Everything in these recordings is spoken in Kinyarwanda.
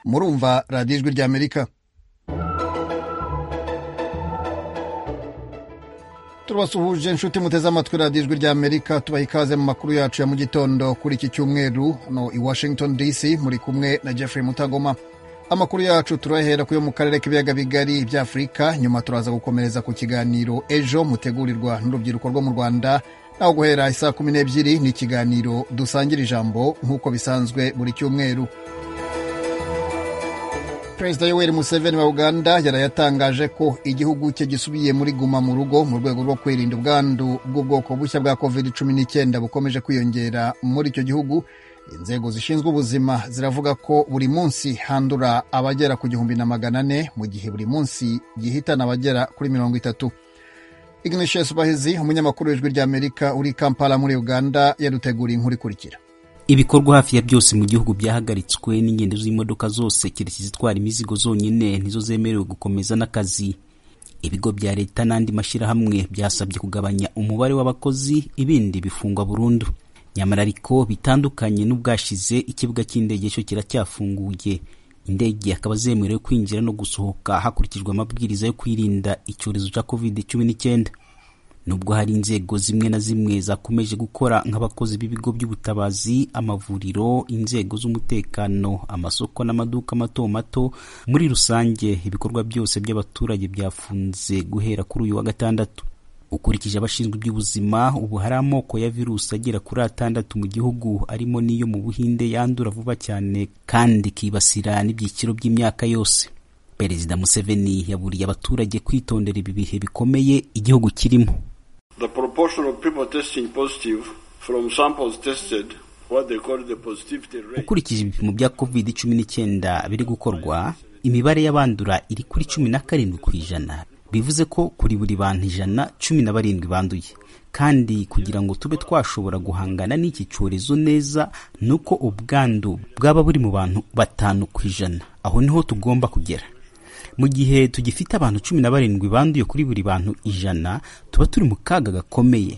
murumva radiyo ijwi ry'amerika turabasuhuje inshuti muteze amatwi radiyo ijwi ry'amerika tubaha ikaze mu makuru yacu ya mu gitondo kuri iki cyumweru hano i washington dc muri kumwe na jeffrey mutagoma amakuru yacu turahera ku yo mu karere k'ibiyaga bigari by'afurika nyuma turaza gukomereza ku kiganiro ejo mutegurirwa n'urubyiruko rwo mu rwanda naho guhera isaa kumi n'ebyiri ni ikiganiro dusangira ijambo nk'uko bisanzwe buri cyumweru perezida yoweri museveni wa uganda yaraye atangaje ko igihugu cye gisubiye muri guma mu rugo mu rwego rwo kwirinda ubwandu bw'ubwoko bushya bwa covid cumi n'icyenda bukomeje kwiyongera muri icyo gihugu inzego zishinzwe ubuzima ziravuga ko buri munsi handura abagera ku gihumbi na magana ane mu gihe buri munsi gihitana abagera kuri mirongo itatu ignatius bahizi umunyamakuru w'ijwi ry'amerika uri kampala muri uganda yaduteguriye inkuru ikurikira ibikorwa hafi ya byose mu gihugu byahagaritswe n'ingendo z'imodoka zose keretse izitwara imizigo zonyine nizo zemerewe gukomeza n'akazi ibigo bya leta n'andi mashyirahamwe byasabye kugabanya umubare w'abakozi ibindi bifungwa burundu nyamara ariko bitandukanye n'ubwashize ikibuga cy'indege cyo kiracyafunguye indege akaba zemerewe kwinjira no gusohoka hakurikijwe amabwiriza yo kwirinda icyorezo cya covid cumi n'icyenda nubwo hari inzego zimwe na zimwe zakomeje gukora nk'abakozi b'ibigo by'ubutabazi amavuriro inzego z'umutekano amasoko n'amaduka mato mato muri rusange ibikorwa byose by'abaturage byafunze guhera kuri uyu wa gatandatu ukurikije abashinzwe iby'ubuzima ubu hari amoko ya virusi agera kuri atandatu mu gihugu arimo n'iyo mu buhinde yandura vuba cyane kandi ikibasira n'ibyiciro by'imyaka yose perezida museveni yaburiye abaturage kwitondera ibi bihe bikomeye igihugu kirimo The proportion of people testing positive from samples tested what they call the positivity rate. ukurikije ibipimo bya covid cumi n'icyenda biri gukorwa imibare y'abandura iri kuri cumi na karindwi ku ijana bivuze ko kuri buri bantu ijana cumi na barindwi banduye kandi kugira ngo tube twashobora guhangana n'iki cyorezo neza ni uko ubwandu bwaba buri mu bantu batanu ku ijana aho niho tugomba kugera mu gihe tugifite abantu cumi na barindwi banduye kuri buri bantu ijana tuba turi mu kaga gakomeye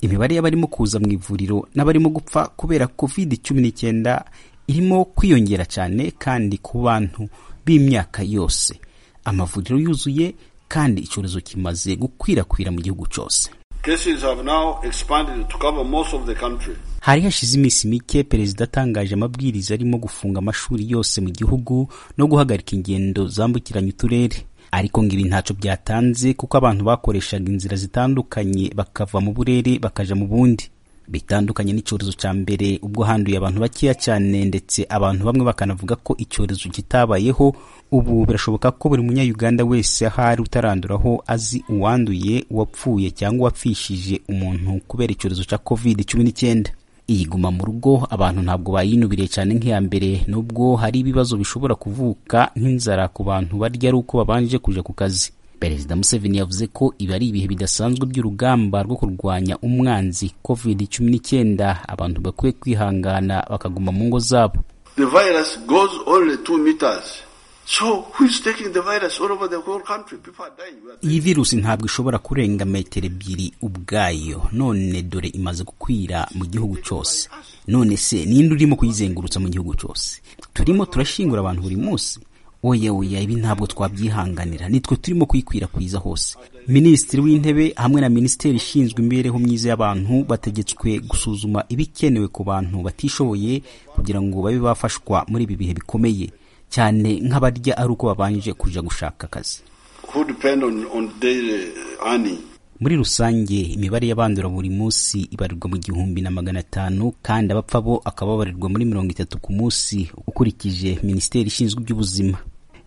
imibare y'abarimo kuza mu ivuriro n'abarimo gupfa kubera covid cumi n'icyenda irimo kwiyongera cyane kandi ku bantu b'imyaka yose amavuriro yuzuye kandi icyorezo kimaze gukwirakwira mu gihugu cyose Cases have now expanded to cover most of the country. hari hashize iminsi mike perezida atangaje amabwiriza arimo gufunga amashuri yose mu gihugu no guhagarika ingendo zambukiranya uturere ariko ngo ibi ntacyo byatanze kuko abantu bakoreshaga inzira zitandukanye bakava mu burere bakaja mu bundi bitandukanye n'icyorezo cya mbere ubwo handuye abantu bakeya cyane ndetse abantu bamwe bakanavuga ko icyorezo kitabayeho ubu birashoboka ko buri munyayuganda wese aho ari utaranduraho azi uwanduye uwapfuye cyangwa uwapfishije umuntu kubera icyorezo cya covid cumi n'icyenda iyi guma mu rugo abantu ntabwo bayinubiriye cyane nk'iya mbere nubwo hari ibibazo bishobora kuvuka nk'inzara ku bantu barya ari uko babanje kuja ku kazi perezida museveni yavuze ko ibi ari ibihe bidasanzwe by'urugamba rwo kurwanya umwanzi covid cumi n'icyenda abantu bakwiye kwihangana bakaguma mu ngo zabo The virus goes only two meters. So who is taking the virus all over the whole country? People are dying. We are- iyi virusi ntabwo ishobora kurenga metero ebyiri ubwayo none dore imaze gukwira mu gihugu cyose none se ninde urimo kuyizengurutsa mu gihugu cyose turimo turashingura abantu buri munsi oya oya ibi ntabwo twabyihanganira nitwe turimo kuyikwirakwiza hose minisitiri w'intebe hamwe na minisiteri ishinzwe imibereho myiza y'abantu bategetswe gusuzuma ibikenewe ku bantu batishoboye kugira ngo babe bafashwa muri ibi bihe bikomeye cyane nk'abarya ari uko babanje kuja gushaka akazi Who depend on, on daily earning. muri rusange imibare y'abandura buri munsi ibarirwa mu gihumbi na magana atanu kandi abapfa bo akaba babarirwa muri mirongo itatu ku munsi ukurikije minisiteri ishinzwe iby'ubuzima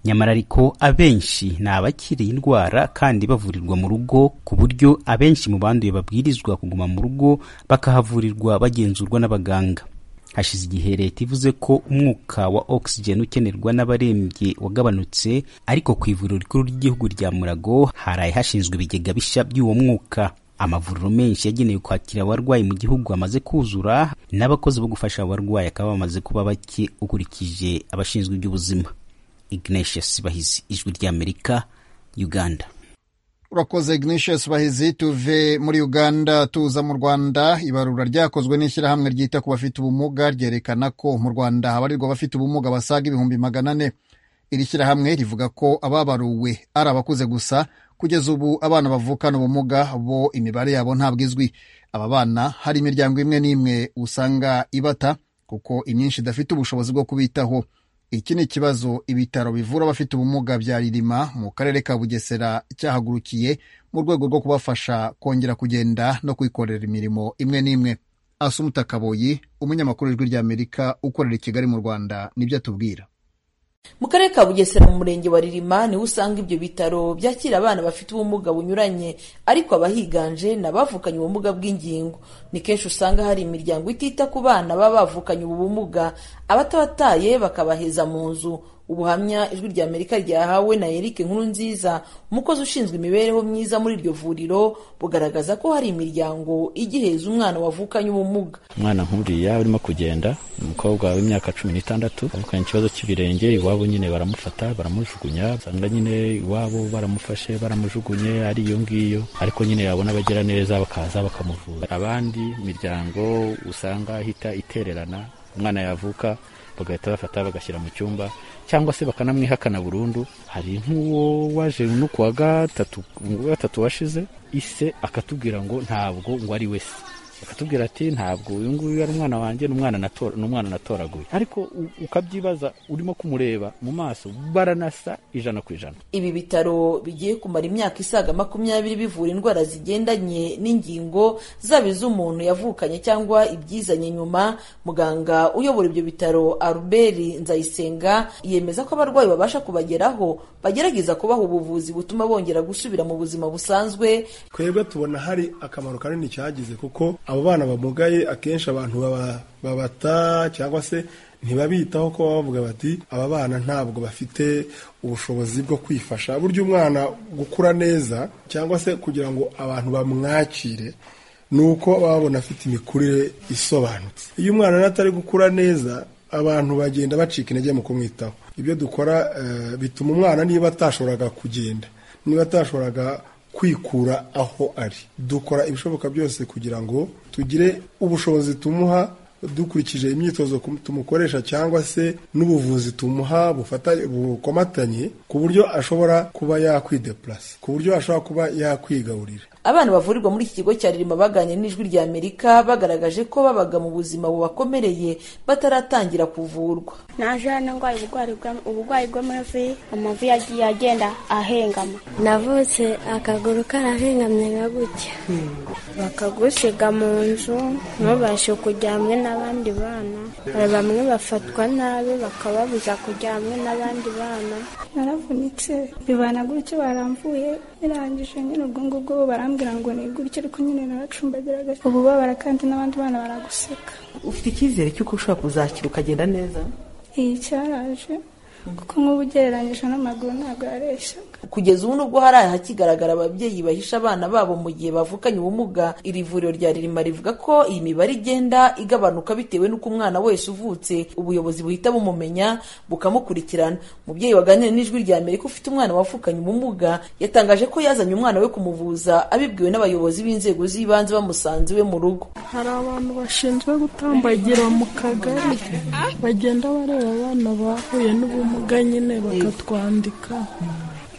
nyamara ariko abenshi ni abakiri indwara kandi bavurirwa mu rugo ku buryo abenshi mu banduye babwirizwa kuguma mu rugo bakahavurirwa bagenzurwa n'abaganga hashize igihe leta ivuze ko umwuka wa oxygen ukenerwa n'abarembye wagabanutse ariko ku ivuriro rikuru ry'igihugu rya murago haraye hashinzwe ibigega bishya by'uwo mwuka amavuriro menshi yagenewe kwakira abarwayi mu gihugu amaze kuzura n'abakozi bo gufasha abarwayi akaba bamaze kuba bake ukurikije abashinzwe iby'ubuzima ignatius bahizi ijwi ry'amerika uganda urakoze ignatius bahizi tuve muri uganda tuza mu rwanda ibarura ryakozwe n'ishyirahamwe ryita ku bafite ubumuga ryerekana ko mu rwanda habarirwa abafite ubumuga basaga ibihumbi magana ane iri shyirahamwe rivuga ko ababaruwe ari abakuze gusa kugeza ubu abana bavukana ubumuga bo imibare yabo ntabwo izwi aba bana hari imiryango imwe n'imwe usanga ibata kuko imyinshi idafite ubushobozi bwo kubitaho iki ni ikibazo ibitaro bivura abafite ubumuga bya ririma mu karere ka bugesera cyahagurukiye mu rwego rwo kubafasha kongera kugenda no kwikorera imirimo imwe n'imwe asumuta kaboyi umunyamakuru w'ijwi ry'amerika ukorera i kigali mu rwanda nibyo atubwira mu karere ka bugesera mu murenge wa ririma niho usanga ibyo bitaro byakira abana bafite ubumuga bunyuranye ariko abahiganje ni abavukanye ubumuga bw'ingingo ni kenshi usanga hari imiryango itita ku bana baba bavukanye ubu bumuga abatabataye bakabaheza mu nzu ubuhamya ijwi rya amerika ryahawe na eric nkuru nziza umukozi ushinzwe imibereho myiza muri iryo vuriro bugaragaza ko hari imiryango igiheza umwana wavukanye ubumuga umwana nk'uriya urimo kugenda umukobwa w'imyaka cumi n'itandatu avukanye ikibazo cy'ibirenge iwabo nyine baramufata baramujugunya usanga nyine iwabo baramufashe baramujugunye ari iyo ngiyo ariko nyine yabona abagera neza bakaza bakamuvura abandi miryango usanga ihita itererana umwana yavuka bagahita bafata bagashyira mu cyumba cyangwa se bakanamwihakana burundu hari nk'uwo waje no kuwa gatatu wa gatatu washize ise akatubwira ngo ntabwo ngo ari we se akatubwira ati ntabwo uyu nguyu ari umwana wanjye ni umwana natoraguye ariko ukabyibaza urimo kumureba mu maso baranasa ijana ku ijana ibi bitaro bigiye kumara imyaka isaga makumyabiri bivura indwara zigendanye n'ingingo zaba iz'umuntu yavukanye cyangwa ibyizanye nyuma muganga uyobora ibyo bitaro aruberi nzayisenga yemeza ko abarwayi babasha kubageraho bagerageza kubaha ubuvuzi butuma bongera gusubira mu buzima busanzwe twebwe tubona hari akamaro kanini cyagize kuko abo bana bamugaye akenshi abantu babata cyangwa se ntibabitaho ko baba bavuga bati aba bana ntabwo bafite ubushobozi bwo kwifasha burya umwana gukura neza cyangwa se kugira ngo abantu bamwakire ni uko baba babona afite imikurire isobanutse iyo umwana atari gukura neza abantu bagenda bacika intege mu kumwitaho ibyo dukora bituma umwana niba atashoboraga kugenda niba atashoboraga kwikura aho ari dukora ibishoboka byose kugira ngo tugire ubushobozi tumuha dukurikije imyitozo tumukoresha cyangwa se n'ubuvuzi tumuha bukomatanye ku buryo ashobora kuba yakwidepurasa ku buryo ashobora kuba yakwigaburira abana bavurirwa muri iki kigo cya ririma baganira n'ijwi rya amerika bagaragaje ko babaga mu buzima bubakomereye bataratangira kuvurwa naje hano ndwaye uburwayi bw'amavi amavi yagiye agenda ahengama navutse akaguru karahengamye nka gutya bakagusiga mu nzu ntubashe kujya hamwe n'abandi bana bamwe bafatwa nabi bakababuza kujya hamwe n'abandi bana naravunitse bibana gutya baramvuye birangije nyine ubwo ngubwo baramvuye barambwira ngo ni gutya ariko nyine naracumbagiraga ubu babara kandi n'abandi bana baraguseka ufite icyizere cy'uko ushobora kuzakira ukagenda neza iyi cyaraje kuko nk'ubu ugereranyije n'amaguru ntabwo yareshyaga kugeza ubu nubwo hari ahakigaragara ababyeyi bahisha abana babo mu gihe bavukanye ubumuga iri vuriro rya ririma rivuga ko iyi mibare igenda igabanuka bitewe n'uko umwana wese uvutse ubuyobozi buhita bumumenya bukamukurikirana umubyeyi waganira n'ijwi rya amerika ufite umwana wavukanye ubumuga yatangaje ko yazanye umwana we kumuvuza abibwiwe n'abayobozi b'inzego z'ibanze bamusanze iwe mu rugo hari abantu bashinzwe gutambagira mu kagari bagenda bareba abana bahuye n'ubumuga ubumuga nyine bakatwandika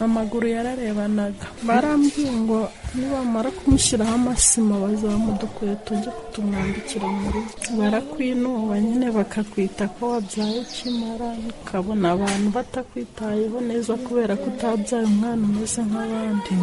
amaguru yararebanaga barambwiye ngo nibamara kumushyiraho amasima bazamu dukwiye tujye kutumwambikira mu rugo barakwinuba nyine bakakwita ko wabyaye ukimara ukabona abantu batakwitayeho neza kubera ko utabyaye umwana umeze nk'abandi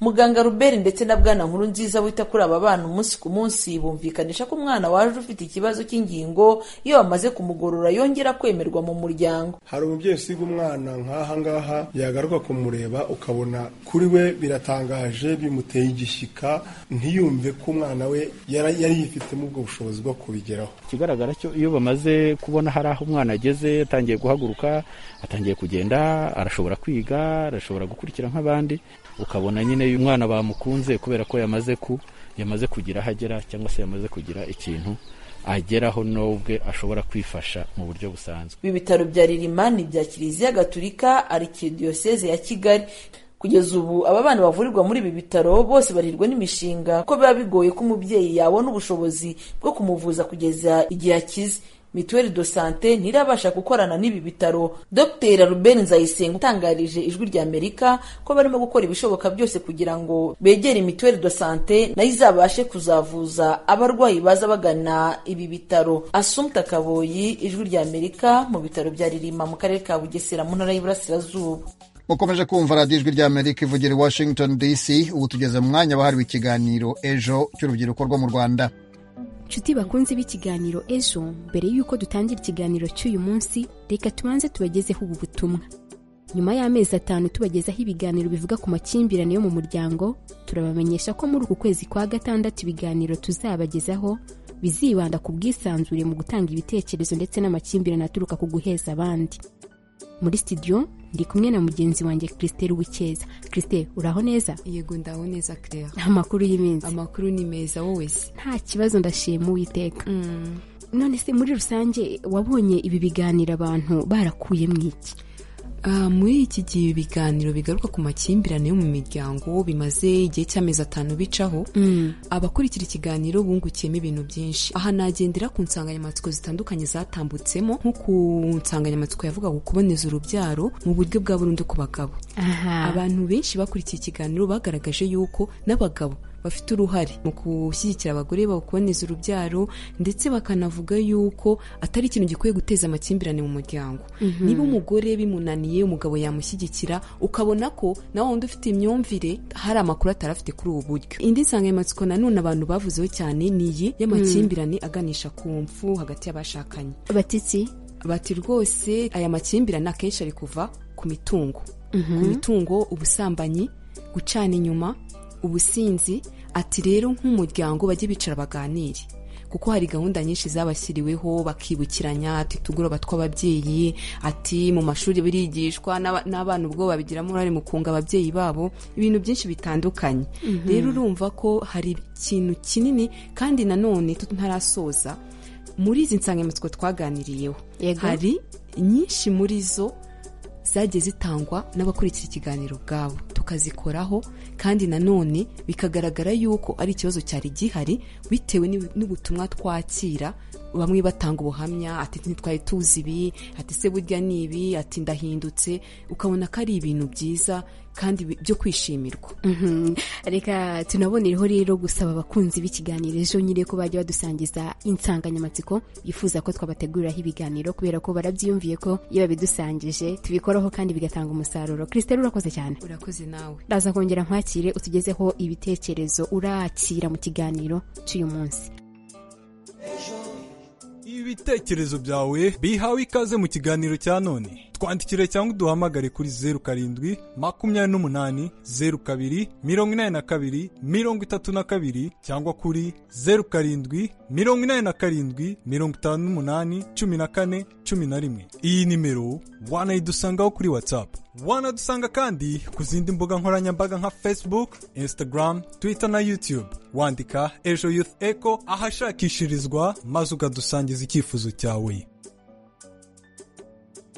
muganga ruberi ndetse na bwana nkuru nziza wita kuri aba bana umunsi ku munsi bumvikanisha ko umwana waje ufite ikibazo cy'ingingo iyo bamaze kumugorora yongera kwemerwa mu muryango hari umubyeyi usiga umwana nk'aha ngaha yagaruka kumureba ukabona kuri we biratangaje bimuteye igishyika ntiyumve ko umwana we yari yifitemo ubwo bushobozi bwo kubigeraho ikigaragara cyo iyo bamaze kubona hari aho umwana ageze atangiye guhaguruka atangiye kugenda arashobora kwiga arashobora gukurikira nk'abandi ukabona nyine uyu mwana bamukunze kubera ko yamaze ku yamaze kugira aho agera cyangwa se yamaze kugira ikintu ageraho n'ubwe ashobora kwifasha mu buryo busanzwe ibi bitaro bya ririma ni ibya kiliziya gatulika arikidiyoseze ya kigali ku kugeza ubu aba bana bavurirwa muri ibi bitaro bose barihirwa n'imishinga ko biba bigoye ko umubyeyi yabona ubushobozi bwo kumuvuza kugeza igihe akize mituweli do sante ntirabasha gukorana n'ibi bitaro dr ruben nzayisenga utangarije ijwi rya amerika ko barimo gukora ibishoboka byose kugira ngo begere mituweli do sante nayo izabashe kuzavuza abarwayi baza bagana ibi bitaro asumta kaboyi ijwi rya amerika mu bitaro bya ririma mu karere ka bugesera mu ntara y'iburasirazuba mukomeje kumva radiyo ijwi rya amerika ivugira i washington dc ubu tugeze mu mwanya wahariwe ikiganiro ejo cy'urubyiruko rwo mu rwanda nshuti bakunze b'ikiganiro ejo mbere y'uko dutangira ikiganiro cy'uyu munsi reka tubanze tubagezeho ubu butumwa nyuma y'amezi atanu tubagezaho ibiganiro bivuga ku makimbirane yo mu muryango turabamenyesha ko muri uku kwezi kwa gatandatu ibiganiro tuzabagezaho bizibanda ku bwisanzure mu gutanga ibitekerezo ndetse n'amakimbirane aturuka ku guheza abandi muri studio ndi kumwe na mugenzi wanjye christelle wikeza christelle uraho neza yego ndaho neza claire amakuru y'iminsi amakuru ni meza wowe se nta kibazo ndashima uwiteka none se muri rusange wabonye ibi biganiro abantu barakuye mu iki muri iki gihe ibiganiro bigaruka ku makimbirane yo mu miryango bimaze igihe cy'amezi atanu bicaho abakurikira ikiganiro bungukiyemo ibintu byinshi aha nagendera ku nsanganyamatsiko zitandukanye zatambutsemo nko ku nsanganyamatsiko yavugaga kuboneza urubyaro mu buryo bwa burundu ku bagabo abantu benshi bakurikiye ikiganiro bagaragaje yuko n'abagabo bafite uruhare mu gushyigikira abagore baboneza urubyaro ndetse bakanavuga yuko atari ikintu gikwiye guteza amakimbirane mu muryango niba umugore bimunaniye umugabo yamushyigikira ukabona ko nawe wundi ufite imyumvire hari amakuru atarafite kuri ubu buryo indi nsanganyamatsiko nanone abantu bavuzeho cyane ni iyi y'amakimbirane aganisha ku mfu hagati y'abashakanye batitsi bati rwose aya makimbirane akenshi ari kuva ku mitungo ku mitungo ubusambanyi gucana inyuma ubusinzi ati rero nk'umuryango bajye bicara baganire kuko hari gahunda nyinshi zabashyiriweho bakibukiranya ati tugoroba tw'ababyeyi ati mu mashuri birigishwa n'abana ubwo babigiramo uruhare mu kunga ababyeyi babo ibintu byinshi bitandukanye rero urumva ko hari ikintu kinini kandi nanone ntarasoza muri izi nsanganyamatsiko twaganiriyeho hari nyinshi muri zo zagiye zitangwa n'abakurikira ikiganiro ubwabo tukazikoraho kandi nanone bikagaragara yuko ari ikibazo cyari gihari bitewe n'ubutumwa twakira bamwe batanga ubuhamya ati ntitwari tuzi ibi ati se burya ni ibi ati ndahindutse ukabona ko ari ibintu byiza kandi byo kwishimirwa reka tunabonereho rero gusaba abakunzi b'ikiganiro ejo nyine ko bajya badusangiza insanganyamatsiko yifuza ko twabateguriraho ibiganiro kubera ko barabyiyumviye ko iyo babidusangije tubikoraho kandi bigatanga umusaruro christelle urakoze cyane urakoze nawe ndaza kongera nkwakire utugezeho ibitekerezo urakira mu kiganiro cy'uyu munsi ibitekerezo byawe bihawe ikaze mu kiganiro cya none twandikire cyangwa uduhamagare kuri zeru karindwi makumyabiri n'umunani zeru kabiri mirongo inani na kabiri mirongo itatu na kabiri cyangwa kuri zeru karindwi mirongo inani na karindwi mirongo itanu n'umunani cumi na kane cumi na rimwe iyi nimero wanayidusangaho kuri watsapu wanadusanga kandi ku zindi mbuga nkoranyambaga nka facebook instagram twitter na youtube wandika ejo youth echo ahashakishirizwa maze ukadusangiza icyifuzo cyawe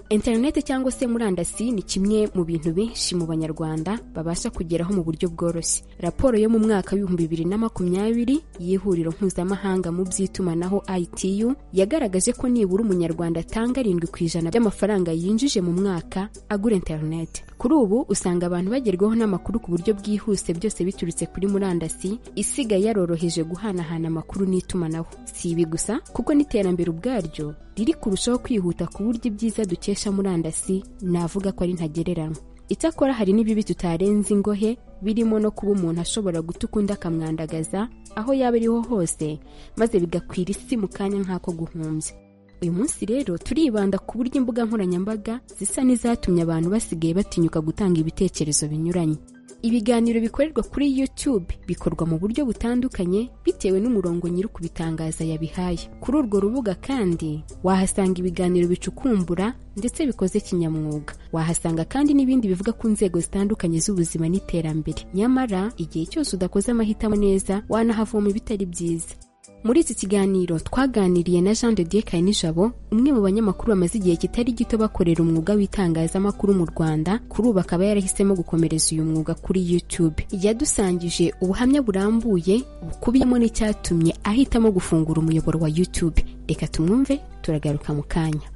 interineti cyangwa se murandasi ni kimwe mu bintu benshi mu banyarwanda babasha kugeraho mu buryo bworoshye raporo yo mu mwaka w'ibihumbi bibiri na makumyabiri y'ihuriro mpuzamahanga mu by'itumanaho ITU yagaragaje ko nibura umunyarwanda atanga arindwi ku ijana by'amafaranga yinjije mu mwaka agura interineti kuri ubu usanga abantu bagerwaho n'amakuru ku buryo bwihuse byose biturutse kuri murandasi isigaye yaroroheje guhanahana amakuru n'itumanaho si ibi gusa kuko n'iterambere ubwaryo riri kurushaho kwihuta ku buryo ibyiza dukesha murandasi navuga ko ari ntagereranywa icyakora hari n'ibibi tutarenze ingohe birimo no kuba umuntu ashobora guta ukundi akamwandagaza aho yaba ariho hose maze bigakwira isi mu kanya nk'ako guhumbya uyu munsi rero turibanda ku buryo imbuga nkoranyambaga zisa n'izatumye abantu basigaye batinyuka gutanga ibitekerezo binyuranye ibiganiro bikorerwa kuri YouTube bikorwa mu buryo butandukanye bitewe n'umurongo nyiri kubitangaza yabihaye kuri urwo rubuga kandi wahasanga ibiganiro bicukumbura ndetse bikoze kinyamwuga wahasanga kandi n'ibindi bivuga ku nzego zitandukanye z'ubuzima n'iterambere nyamara igihe cyose udakoze amahitamo neza wanahavoma ibitari byiza muri iki kiganiro twaganiriye na jean de dieu kayinijabo umwe mu banyamakuru bamaze igihe kitari gito bakorera umwuga w'itangazamakuru mu rwanda kuri ubu akaba yarahisemo gukomereza uyu mwuga kuri youtube yadusangije ubuhamya burambuye bukubiyemo n'icyatumye ahitamo gufungura umuyoboro wa youtube reka tumwumve turagaruka mu kanya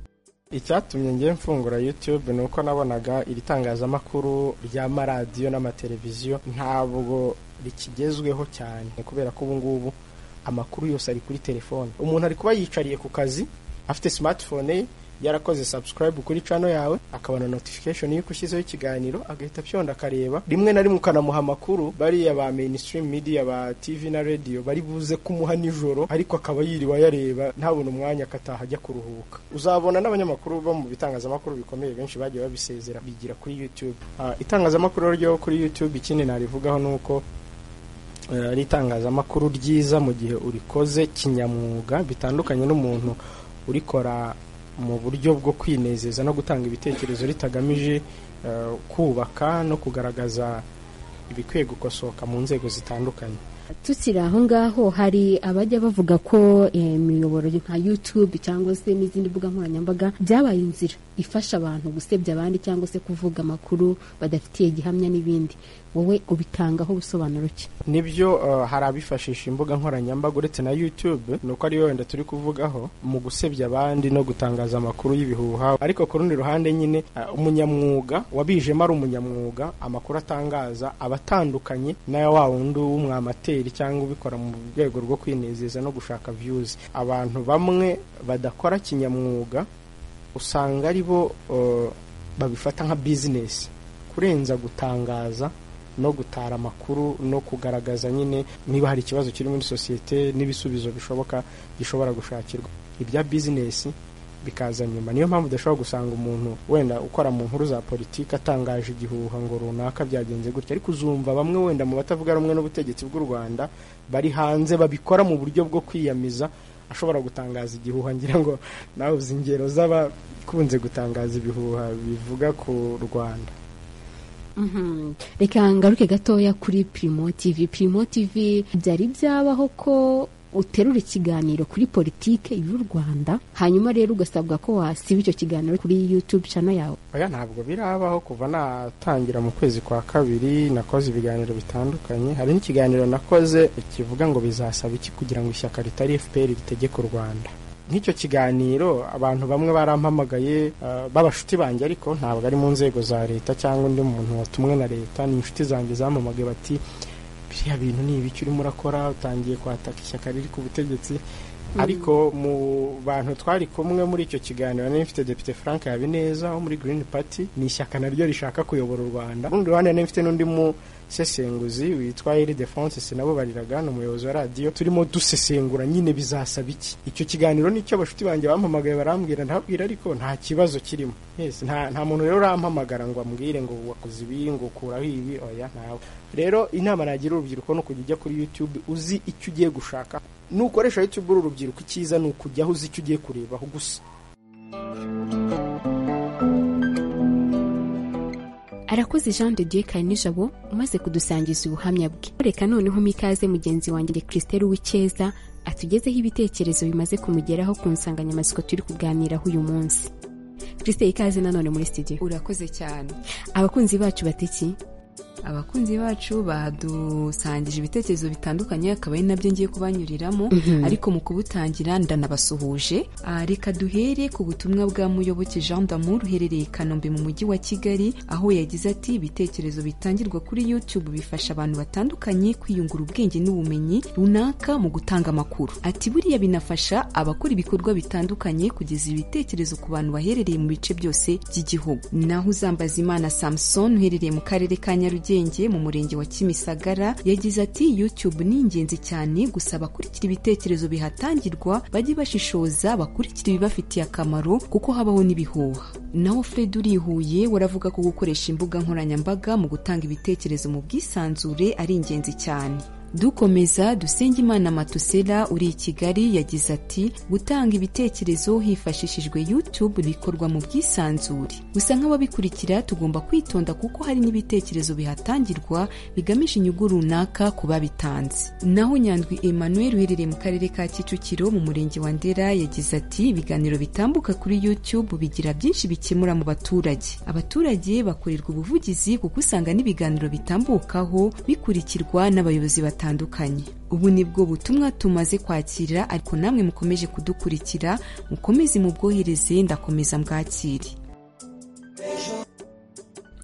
icyatumye ngiye mfungura youtube ni uko nabonaga iri tangazamakuru ry'amaradiyo n'amateleviziyo ntabwo rikigezweho cyane kubera ko ubu ngubu amakuru yose ari kuri telefone umuntu ari kuba yicariye ku kazi afite smartphone ye yarakoze subscribe kuri cano yawe akabona notification y'uko ushyizeho ikiganiro agahita afyonda akareba rimwe na rimwe ukanamuha amakuru bariya ba mainstream media ba tv na radio bari buze kumuha nijoro ariko akaba yiriwe ayareba ntabona umwanya akataha ajya kuruhuka uzabona n'abanyamakuru bo mu bitangazamakuru bikomeye benshi bagiye babisezera bigira kuri youtube uh, itangazamakuru ryo kuri youtube ikindi narivugaho ni uko uh, ari itangazamakuru ryiza mu gihe urikoze kinyamwuga bitandukanye n'umuntu urikora mu buryo bwo kwinezeza no gutanga ibitekerezo ritagamije kubaka no kugaragaza ibikwiye gukosoka mu nzego zitandukanye tukiri aho ngaho hari abajya bavuga ko imiyoboro nka YouTube cyangwa se n'izindi mbuga nkoranyambaga byabaye inzira ifasha abantu gusebya abandi cyangwa se kuvuga amakuru badafitiye gihamya n'ibindi wowe ubitangaho ubusobanuro ki nibyo hari abifashisha imbuga nkoranyambaga uretse na YouTube ni uko ariyo wenda turi kuvugaho mu gusebya abandi no gutangaza amakuru y'ibihuha ariko ku rundi ruhande nyine umunyamwuga wabijemo ari umunyamwuga amakuru atangaza aba atandukanye n'aya wa wundi w'umwamateri cyangwa ubikora mu rwego rwo kwinezeza no gushaka views abantu bamwe badakora kinyamwuga usanga ari bo babifata nka bizinesi kurenza gutangaza no gutara amakuru no kugaragaza nyine niba hari ikibazo kiri muri sosiyete n'ibisubizo bishoboka gishobora gushakirwa ibya bizinesi bikaza nyuma niyo mpamvu udashobora gusanga umuntu wenda ukora mu nkuru za politiki atangaje igihuha ngo runaka byagenze gutya ariko uzumva bamwe wenda mu batavuga rumwe n'ubutegetsi bw'u rwanda bari hanze babikora mu buryo bwo kwiyamiza ashobora gutangaza igihuha ngira ngo nawe uzi ingero z'abakunze gutangaza ibihuha bivuga ku rwanda reka ngaruke gatoya kuri pirimo tivi pirimo tivi byari byabaho ko uterura ikiganiro kuri politike y'u Rwanda hanyuma rero ugasabwa ko wasiba icyo kiganiro kuri YouTube channel yawe oya ntabwo birabaho kuva natangira mu kwezi kwa kabiri nakoze ibiganiro bitandukanye hari n'ikiganiro nakoze kivuga ngo bizasaba iki kugira ngo ishyaka ritari FPR ritegeke u Rwanda nk'icyo kiganiro abantu bamwe barampamagaye uh, b'abashuti banjye ariko ntabwo ari mu nzego za leta cyangwa undi muntu watumwe na leta ni inshuti zanjye zampamagaye bati biriya bintu ni ibiki urimo urakora utangiye kwataka ishyaka riri ku butegetsi ariko mu bantu twari kumwe muri icyo kiganiro nari mfite depite frank habineza wo muri green party ni ishyaka naryo rishaka kuyobora u rwanda urundi ruhande nari mfite n'undi musesenguzi witwa eri defonse nabo bariraga ni umuyobozi wa radiyo turimo dusesengura nyine bizasaba iki icyo kiganiro nicyo abashuti banjye bampamagaye barambwira ndababwira ariko nta kibazo kirimo nta muntu rero urampamagara ngo ambwire ngo wakoze ibi ngo ukuraho ibi oya ntawe rero inama nagira urubyiruko ni ukujya ujya kuri youtube uzi icyo ugiye gushaka nukoresha youtube uri urubyiruko icyiza ni ukujyaho uzi icyo ugiye kurebaho gusa arakoze jean de dieu nijabo umaze kudusangiza ubuhamya bwe reka noneho mikaze mugenzi wanjye christelle w'icyeza atugezeho ibitekerezo bimaze kumugeraho ku nsanganyamatsiko turi kuganiraho uyu munsi christelle ikaze nanone muri studio urakoze cyane abakunzi bacu batiki abakunzi bacu badusangije ibitekerezo bitandukanye akaba ari nabyo ngiye kubanyuriramo ariko mu kubutangira ndanabasuhuje reka duhere ku butumwa bwa muyoboke jean damour uherereye i kanombe mu mujyi wa kigali aho yagize ati ibitekerezo bitangirwa kuri youtube bifasha abantu batandukanye kwiyungura ubwenge n'ubumenyi runaka mu gutanga amakuru ati buriya binafasha abakora ibikorwa bitandukanye kugeza ibitekerezo ku bantu baherereye mu bice byose by'igihugu naho uzambaza imana samson uherereye mu karere ka nyarugenge mu murenge wa kimisagara yagize ati youtube ni ingenzi cyane gusa abakurikira ibitekerezo bihatangirwa bajye bashishoza bakurikira ibibafitiye akamaro kuko habaho n'ibihuha naho fred urihuye waravuga ko gukoresha imbuga nkoranyambaga mu gutanga ibitekerezo mu bwisanzure ari ingenzi cyane dukomeza dusengimana matusera uri i kigali yagize ati gutanga ibitekerezo hifashishijwe youtube bikorwa mu bwisanzure gusa nk'ababikurikira tugomba kwitonda kuko hari n'ibitekerezo bihatangirwa bigamije inyungu runaka ku babitanze naho nyandwi emmanuel uherereye mu karere ka kicukiro mu murenge wa ndera yagize ati ibiganiro bitambuka kuri youtube bigira byinshi bikemura mu baturage abaturage bakorerwa ubuvugizi kuko usanga n'ibiganiro bitambukaho bikurikirwa n'abayobozi batandukanye batandukanye ubu nibwo butumwa tumaze kwakira ariko namwe mukomeje kudukurikira mukomeze mubwohereze ndakomeza mbwakire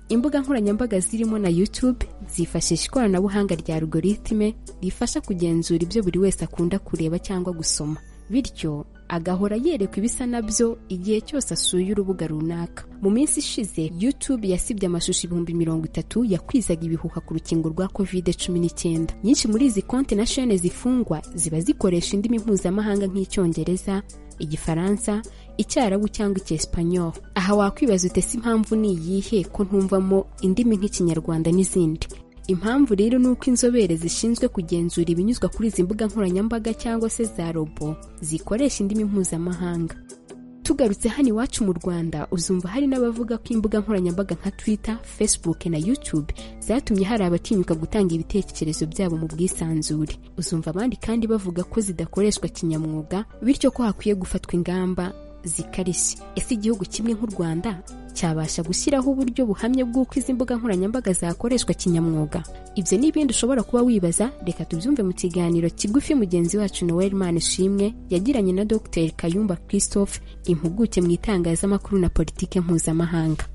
imbuga nkoranyambaga zirimo na youtube zifashisha ikoranabuhanga rya algoritme rifasha kugenzura ibyo buri wese akunda kureba cyangwa gusoma bityo agahora yerekwa ibisa nabyo igihe cyose asuye urubuga runaka mu minsi ishize youtube yasibye amashusho ibihumbi mirongo itatu yakwizaga ibihuha ku rukingo rwa covid cumi n'icyenda nyinshi muri izi konti na shene zifungwa ziba zikoresha indimi mpuzamahanga nk'icyongereza igifaransa icyarabu cyangwa icyesipanyol aha wakwibaza utese impamvu ni iyihe ko ntumvamo indimi nk'ikinyarwanda n'izindi impamvu rero ni uko inzobere zishinzwe kugenzura ibinyuzwa kuri izi mbuga nkoranyambaga cyangwa se za robo zikoresha indimi mpuzamahanga tugarutse hano iwacu mu rwanda uzumva hari n'abavuga ko imbuga nkoranyambaga nka twitter facebook na youtube zatumye hari abatinyuka gutanga ibitekerezo byabo mu bwisanzure uzumva abandi kandi bavuga ko zidakoreshwa kinyamwuga bityo ko hakwiye gufatwa ingamba zikarishye ese igihugu kimwe nk'u rwanda cyabasha gushyiraho uburyo buhamye bw'uko izi mbuga nkoranyambaga zakoreshwa kinyamwuga ibyo ni ibindi ushobora kuba wibaza reka tubyumve mu kiganiro kigufi mugenzi wacu noel manishimwe yagiranye na dr kayumba christophe impuguke mu itangazamakuru na politiki mpuzamahanga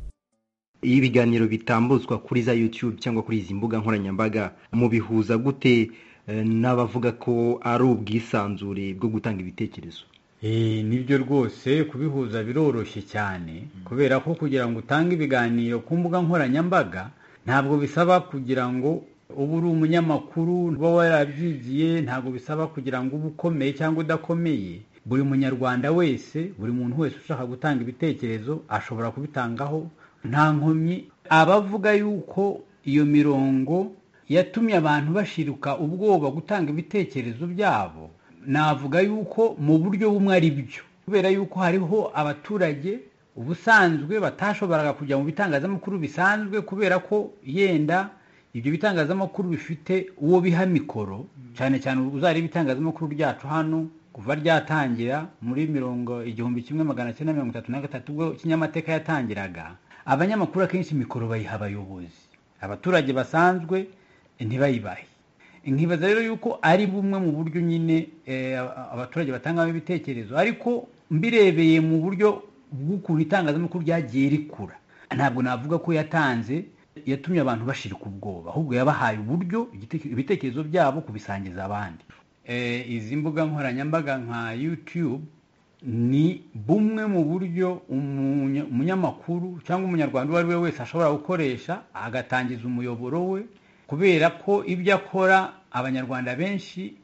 iyo ibiganiro bitambuzwa kuri za youtube cyangwa kuri izi mbuga nkoranyambaga mubihuza gute n'abavuga ko ari ubwisanzure bwo gutanga ibitekerezo nibyo rwose kubihuza biroroshye cyane kubera ko kugira ngo utange ibiganiro ku mbuga nkoranyambaga ntabwo bisaba kugira ngo uba uri umunyamakuru uba warabyigiye ntabwo bisaba kugira ngo ube ukomeye cyangwa udakomeye buri munyarwanda wese buri muntu wese ushaka gutanga ibitekerezo ashobora kubitangaho nta nkomyi abavuga yuko iyo mirongo yatumye abantu bashiruka ubwoba gutanga ibitekerezo byabo navuga yuko mu buryo bumwe ari byo kubera yuko hariho abaturage ubusanzwe batashoboraga kujya mu bitangazamakuru bisanzwe kubera ko yenda ibyo bitangazamakuru bifite uwo biha mikoro cyane cyane uzari ibitangazamakuru ryacu hano kuva ryatangira muri mirongo igihumbi kimwe magana cyenda mirongo itatu na gatatu ubwo kinyamateka yatangiraga abanyamakuru akenshi mikoro bayiha abayobozi abaturage basanzwe ntibayibahe nkibaza rero yuko ari bumwe mu buryo nyine abaturage batangamo ibitekerezo ariko mbirebeye mu buryo bw'ukuntu itangazamakuru ryagiye rikura ntabwo navuga ko yatanze yatumye abantu bashirika ubwoba ahubwo yabahaye uburyo ibitekerezo byabo kubisangiza abandi izi mbuga nkoranyambaga nka yutube ni bumwe mu buryo umunyamakuru cyangwa umunyarwanda uwo ari we wese ashobora gukoresha agatangiza umuyoboro we kubera ko ibyo akora abanyarwanda benshi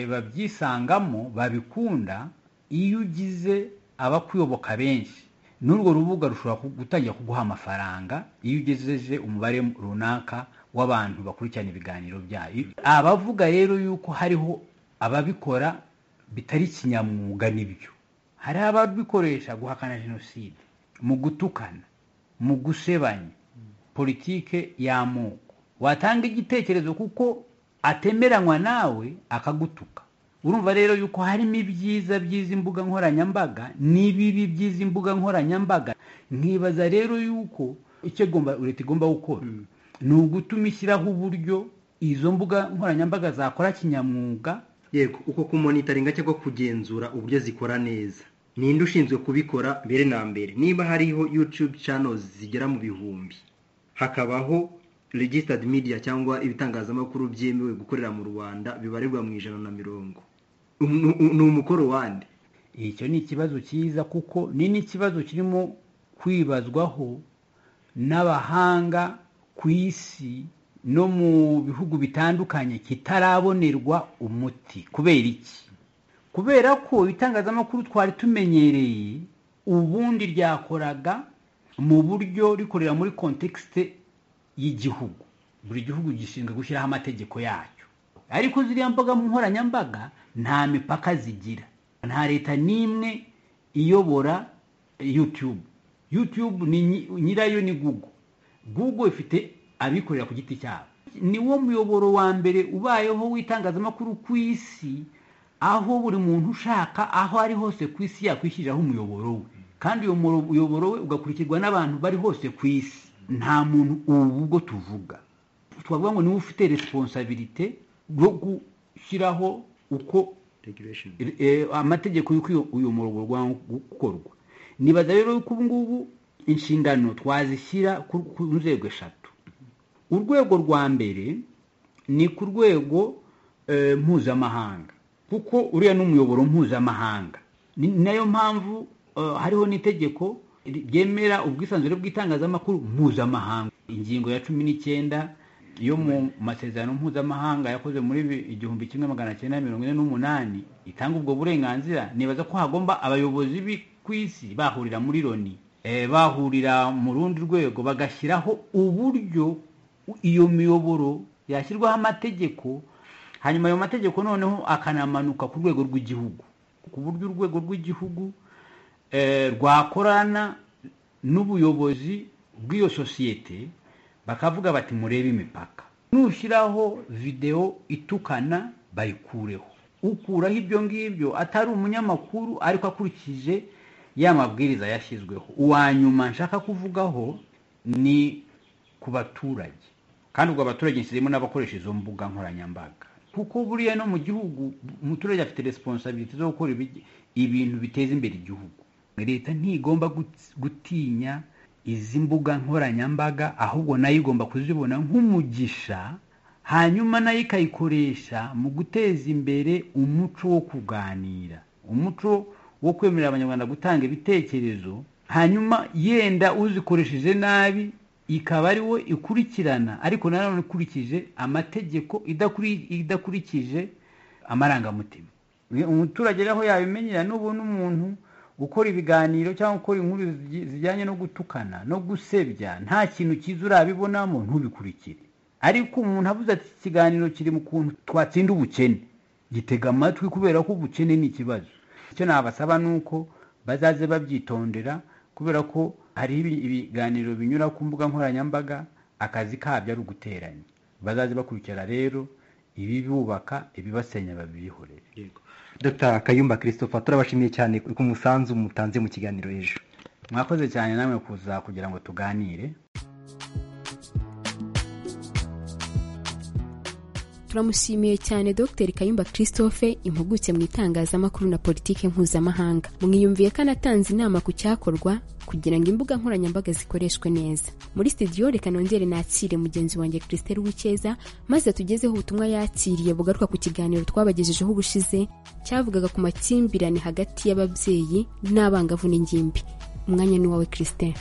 babyisangamo babikunda iyo ugize abakuyoboka benshi n'urwo rubuga rushobora gutangira kuguha amafaranga iyo ugejeje umubare runaka w'abantu bakurikirana ibiganiro byayo abavuga rero yuko hariho ababikora bitari kinyamwuga nibyo hari ababikoresha guhakana jenoside mu gutukana mu gusebanya politike y'amoko watanga igitekerezo kuko atemeranywa nawe akagutuka urumva rero yuko harimo ibyiza by'izi mbuga nkoranyambaga n'ibibi by'izi mbuga nkoranyambaga nkibaza rero yuko icyo leta igomba gukora ni ugutuma ishyiraho uburyo izo mbuga nkoranyambaga zakora kinyamwuga yego uko kumonitaringa cyangwa kugenzura uburyo zikora neza ninde ushinzwe kubikora mbere na mbere niba hariho yutube channels zigera mu bihumbi hakabaho registered media cyangwa ibitangazamakuru byemewe gukorera mu rwanda bibarirwa mu ijana na mirongo ni umukoro wande icyo ni ikibazo cyiza kuko ni n'ikibazo kirimo kwibazwaho n'abahanga ku isi no mu bihugu bitandukanye kitarabonerwa umuti kubera iki kubera ko ibitangazamakuru twari tumenyereye ubundi ryakoraga mu buryo rikorera muri kontekisite y'igihugu buri gihugu gishinzwe gushyiraho amategeko yacyo ariko ziriya mbuga nkoranyambaga nta mipaka zigira nta leta n'imwe iyobora yutube yutube nyirayo ni gugu gugu ifite abikorera ku giti cyabo ni wo muyoboro wa mbere ubayeho w'itangazamakuru ku isi aho buri muntu ushaka aho ari hose ku isi yakwishyiriraho umuyoboro we kandi uyu muyoboro we ugakurikirwa n'abantu bari hose ku isi nta muntu ubu ubwo tuvuga twavuga ngo niwe ufite resiponsabirite yo gushyiraho uko amategeko y'uko uyu muyoboro ugomba gukorwa nibaza rero ko ubu ngubu inshingano twazishyira ku nzego eshatu urwego rwa mbere ni ku rwego mpuzamahanga kuko uriya ni umuyoboro mpuzamahanga ni nayo mpamvu hariho n'itegeko ryemera ubwisanzure bw'itangazamakuru mpuzamahanga ingingo ya cumi n'icyenda yo mu masezerano mpuzamahanga yakoze muri igihumbi kimwe magana cyenda mirongo ine n'umunani itanga ubwo burenganzira nibaza ko hagomba abayobozi ku isi bahurira muri loni bahurira mu rundi rwego bagashyiraho uburyo iyo miyoboro yashyirwaho amategeko hanyuma ayo mategeko noneho akanamanuka ku rwego rw'igihugu ku buryo urwego rw'igihugu rwakorana n'ubuyobozi bw'iyo sosiyete bakavuga bati murebe imipaka nushyiraho videwo itukana bayikureho ukuraho ibyo ngibyo atari umunyamakuru ariko akurikije ya mabwiriza yashyizweho uwa nyuma nshaka kuvugaho ni ku baturage kandi ubwo abaturage nshyizemo n'abakoresha izo mbuga nkoranyambaga kuko buriya no mu gihugu umuturage afite resiponsabiriti zo gukora ibintu biteza imbere igihugu leta ntigomba gutinya izi mbuga nkoranyambaga ahubwo nayo igomba kuzibona nk'umugisha hanyuma nayo ikayikoresha mu guteza imbere umuco wo kuganira umuco wo kwemerera abanyarwanda gutanga ibitekerezo hanyuma yenda uzikoresheje nabi ikaba ari we ikurikirana ariko nanone ikurikije amategeko idakurikije amarangamutima umuturage aho yabimenyera n'ubu n'umuntu gukora ibiganiro cyangwa gukora inkuru zijyanye no gutukana no gusebya nta kintu cyiza urabibonamo ntubikurikire ariko umuntu avuze ati iki kiganiro kiri mu kuntu twatsinda ubukene gitega amatwi kubera ko ubukene ni ikibazo icyo nabasaba ni uko bazaze babyitondera kubera ko hari ibiganiro binyura ku mbuga nkoranyambaga akazi kabyo ari uguteranya bazaze bakurikira rero ibibubaka ibibasenya babihorere dr kayumba christopher turabashimiye cyane ku musanzu mutanze mu kiganiro ejo mwakoze cyane namwe kuza kugira ngo tuganire turamushimiye cyane dr kayumba christophe impuguke mu itangazamakuru na politiki mpuzamahanga mwiyumviye ko anatanze inama ku cyakorwa kugira ngo imbuga nkoranyambaga zikoreshwe neza muri studio reka nongere nakire mugenzi wanjye christelle wikeza maze atugezeho ubutumwa yakiriye bugaruka ku kiganiro twabagejejeho ubushize cyavugaga ku makimbirane hagati y'ababyeyi n'abangavu n'ingimbi umwanya ni wawe christelle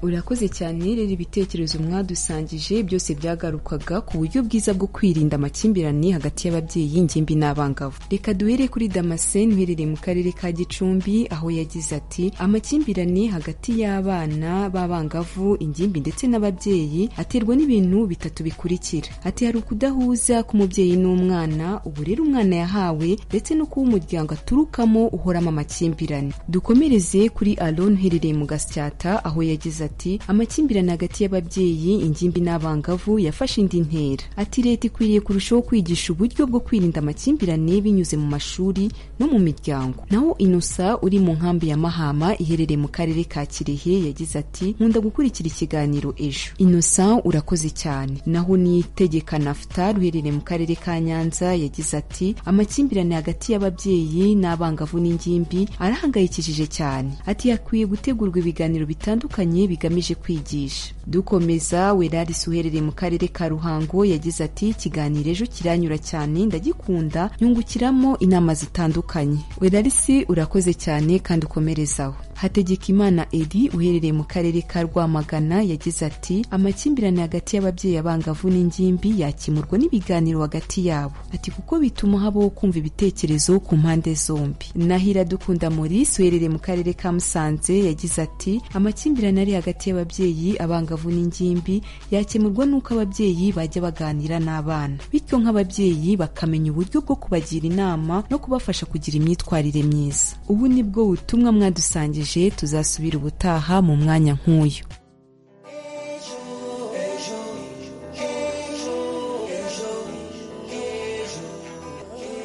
urakoze cyane rero ibitekerezo mwadusangije byose byagarukaga ku buryo bwiza bwo kwirinda amakimbirane hagati y'ababyeyi ingimbi n'abangavu reka duhere kuri damascene uherereye mu karere ka gicumbi aho yagize ati amakimbirane hagati y'abana b'abangavu ingimbi ndetse n'ababyeyi aterwa n'ibintu bitatu bikurikira ati hari ukudahuza k'umubyeyi n'umwana uburere umwana yahawe ndetse no kuba umuryango aturukamo uhoramo amakimbirane dukomereze kuri alon uherereye mu gasyata aho yagize ati amakimbirane hagati y'ababyeyi ingimbi n'abangavu yafashe indi ntera ati leta ikwiriye kurushaho kwigisha uburyo bwo kwirinda amakimbirane binyuze mu mashuri no mu miryango naho inosa uri mu nkambi ya mahama iherereye mu karere ka kirehe yagize ati nkunda gukurikira ikiganiro ejo inosa urakoze cyane naho nitegeka nafuta ruherereye mu karere ka nyanza yagize ati amakimbirane hagati y'ababyeyi n'abangavu n'ingimbi arahangayikishije cyane ati yakwiye gutegurwa ibiganiro bitandukanye bigamije kwigisha dukomeza werarisi uherereye mu karere ka ruhango yagize ati ikiganiro ejo kiranyura cyane ndagikunda nyungukiramo inama zitandukanye werarisi urakoze cyane kandi ukomerezaho hategekimana edi uherereye mu karere ka rwamagana yagize ati amakimbirane hagati y'ababyeyi abangavu n'ingimbi yakemurwa n'ibiganiro hagati yabo ati kuko bituma habaho kumva ibitekerezo ku mpande zombi nahira dukunda maurice uherereye mu karere ka musanze yagize ati amakimbirane ari hagati y'ababyeyi abangavu n'ingimbi yakemurwa n'uko ababyeyi bajya baganira n'abana bityo nk'ababyeyi bakamenya uburyo bwo kubagira inama no kubafasha kugira imyitwarire myiza ubu ni bwo butumwa mwadusangije tuzasubira ubutaha mu mwanya nk'uyu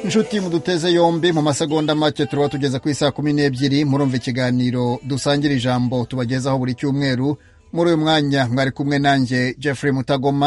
inshuti muduteze yombi mu masegonda make turaba tugeze ku isaha kumi n'ebyiri murumva ikiganiro dusangira ijambo tubagezaho buri cyumweru muri uyu mwanya mwari kumwe nanjye jeffrey mutagoma